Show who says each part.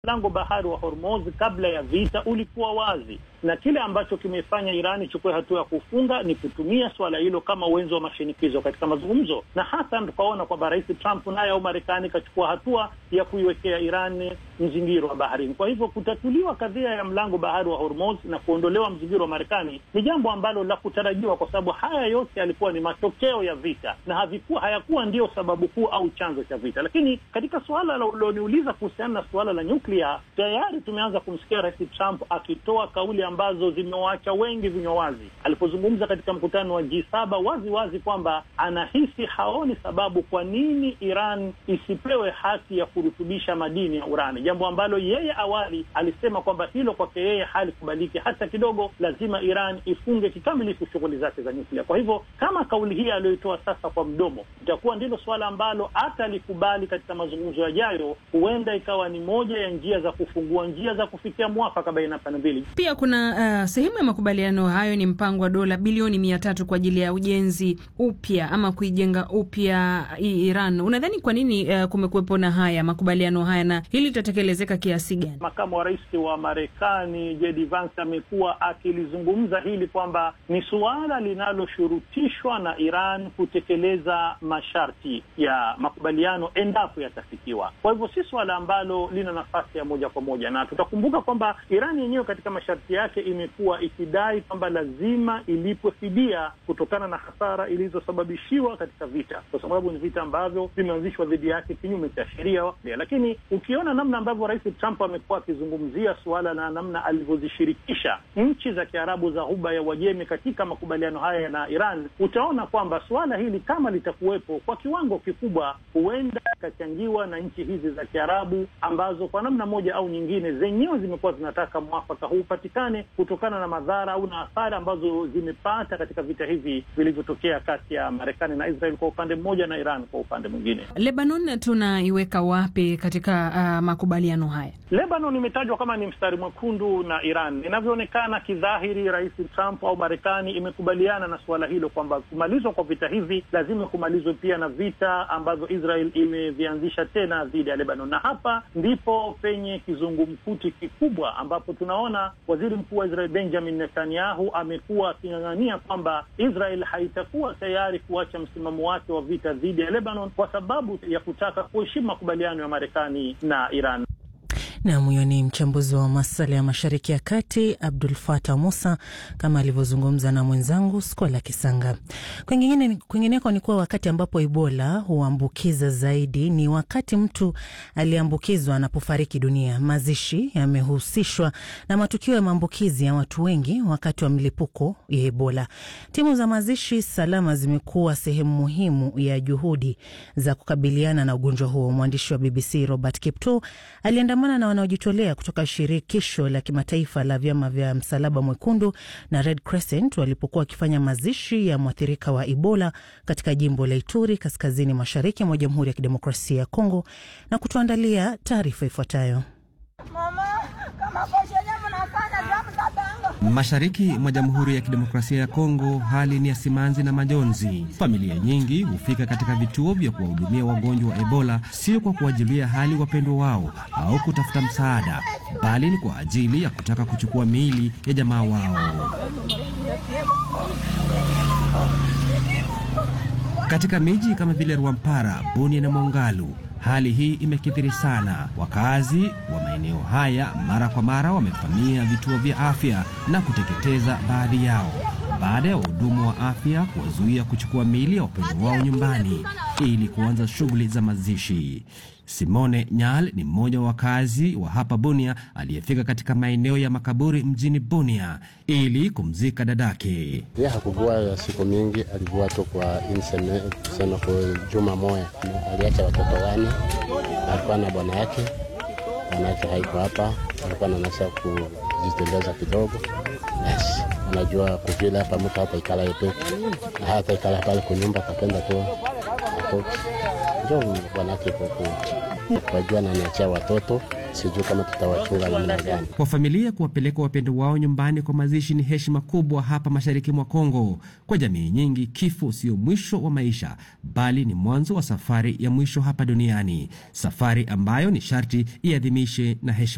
Speaker 1: Mlango bahari wa Hormuz kabla ya vita ulikuwa wazi, na kile ambacho kimefanya Iran ichukue hatua ya kufunga ni kutumia suala hilo kama uwenzo wa mashinikizo katika mazungumzo, na hasa tukaona kwamba Rais Trump naye au Marekani ikachukua hatua ya kuiwekea Iran mzingiro wa baharini. Kwa hivyo kutatuliwa kadhia ya mlango bahari wa Hormuz na kuondolewa mzingiro wa Marekani ni jambo ambalo la kutarajiwa, kwa sababu haya yote yalikuwa ni matokeo ya vita na havikuwa hayakuwa ndio sababu kuu au chanzo cha vita. Lakini katika suala la ulioniuliza kuhusiana na suala la nyuklia, tayari tumeanza kumsikia Rais Trump akitoa kauli ambazo zimewaacha wengi vinywa wazi, alipozungumza katika mkutano wa G7 wazi wazi kwamba anahisi haoni sababu kwa nini Iran isipewe haki ya kurutubisha madini ya urani, jambo ambalo yeye awali alisema kwamba hilo kwake yeye halikubaliki hata kidogo, lazima Iran ifunge kikamilifu shughuli zake za nyuklia. Kwa hivyo kama kauli hii aliyoitoa sasa kwa mdomo itakuwa ndilo suala ambalo hata alikubali katika mazungumzo yajayo, huenda ikawa ni moja ya njia za kufungua njia za kufikia mwafaka baina ya pande mbili.
Speaker 2: Pia kuna uh, sehemu ya makubaliano hayo ni mpango wa dola bilioni mia tatu kwa ajili ya ujenzi upya ama kuijenga upya Iran. Unadhani kwa nini uh, kumekuwepo na haya makubaliano haya na hili litatekelezeka kiasi gani?
Speaker 1: Makamu wa rais wa Marekani JD Vance amekuwa akilizungumza hili kwamba ni suala linaloshurutishwa na Iran kutekeleza masharti ya makubaliano endapo yatafikiwa. Kwa hivyo si suala ambalo lina nafasi ya moja kwa moja, na tutakumbuka kwamba Iran yenyewe katika masharti yake imekuwa ikidai kwamba lazima ilipwe fidia kutokana na hasara ilizosababishiwa katika vita, kwa sababu ni vita ambavyo vimeanzishwa dhidi yake kinyume cha sheria. Lakini ukiona namna ambavyo Rais Trump amekuwa akizungumzia suala na namna alivyozishirikisha nchi za Kiarabu za Ghuba ya Uajemi katika makubaliano haya na Iran, utaona kwamba suala hili kama litakuwepo kwa kiwango kikubwa, huenda ikachangiwa na nchi hizi za Kiarabu ambazo kwa namna moja au nyingine zenyewe zimekuwa zinataka mwafaka huu upatikane kutokana na madhara au na athari ambazo zimepata katika vita hivi vilivyotokea kati ya Marekani na Israel kwa upande mmoja na Iran kwa upande mwingine.
Speaker 2: Lebanon tunaiweka wapi katika uh, makubaliano haya?
Speaker 1: Lebanon imetajwa kama ni mstari mwekundu na Iran. Inavyoonekana kidhahiri, Rais Trump au Marekani imekubaliana na suala hilo kwamba kumalizwa kwa vita hivi lazima kumalizwe pia na vita ambavyo Israel imevianzisha tena dhidi ya Lebanon, na hapa ndipo penye kizungumkuti kikubwa ambapo tunaona waziri mkuu wa Israel Benjamin Netanyahu amekuwa aking'ang'ania kwamba Israel haitakuwa tayari kuacha msimamo wake wa vita dhidi ya Lebanon kwa sababu ya kutaka kuheshimu makubaliano ya Marekani na Iran.
Speaker 3: Nam, huyo ni mchambuzi wa masuala ya Mashariki ya Kati Abdul Fatah Musa kama alivyozungumza na mwenzangu Skola Kisanga. Kwingineko ni kuwa wakati ambapo Ebola huambukiza zaidi ni wakati mtu aliyeambukizwa anapofariki dunia. Mazishi yamehusishwa na matukio ya maambukizi ya watu wengi wakati wa mlipuko ya Ebola. Timu za mazishi salama zimekuwa sehemu muhimu ya juhudi za kukabiliana na ugonjwa huo. Mwandishi wa BBC Robert Kipto aliandamana na wanaojitolea kutoka shirikisho la kimataifa la vyama vya Msalaba Mwekundu na Red Crescent walipokuwa wakifanya mazishi ya mwathirika wa Ebola katika jimbo la Ituri, kaskazini mashariki mwa Jamhuri ya Kidemokrasia ya Kongo, na kutuandalia taarifa ifuatayo.
Speaker 4: Mashariki mwa Jamhuri ya Kidemokrasia ya Kongo, hali ni ya simanzi na majonzi. Familia nyingi hufika katika vituo vya kuwahudumia wagonjwa wa Ebola, sio kwa kuwajulia hali wapendwa wao au kutafuta msaada, bali ni kwa ajili ya kutaka kuchukua miili ya jamaa wao. Katika miji kama vile Rwampara, Bunia na Mongalu hali hii imekithiri sana. Wakazi wa maeneo haya mara kwa mara wamevamia vituo vya afya na kuteketeza baadhi yao baada ya wahudumu wa afya kuwazuia kuchukua miili ya wapendwa wao nyumbani ili kuanza shughuli za mazishi. Simone Nyal ni mmoja wa wakazi wa hapa Bunia aliyefika katika maeneo ya makaburi mjini Bunia ili kumzika dadake.
Speaker 5: Ye hakuvua ya siku mingi, alivua tu kwa inseme kusema kwa juma moya. Aliacha watoto wane, alikuwa na bwana yake, bwana yake haiko hapa, alikuwa nanasa kujitembeza kidogo. Basi unajua kuvile hapa mtu hata ikala yepe hata ikala pale kunyumba, kapenda tu atoki njo bwana yake kuku wajua, na niachia watoto sijui kama tutawachunga namna gani.
Speaker 4: Kwa familia kuwapeleka wapendo wao nyumbani kwa mazishi ni heshima kubwa hapa mashariki mwa Kongo. Kwa jamii nyingi, kifo sio mwisho wa maisha, bali ni mwanzo wa safari ya mwisho hapa duniani, safari ambayo ni sharti iadhimishe na heshima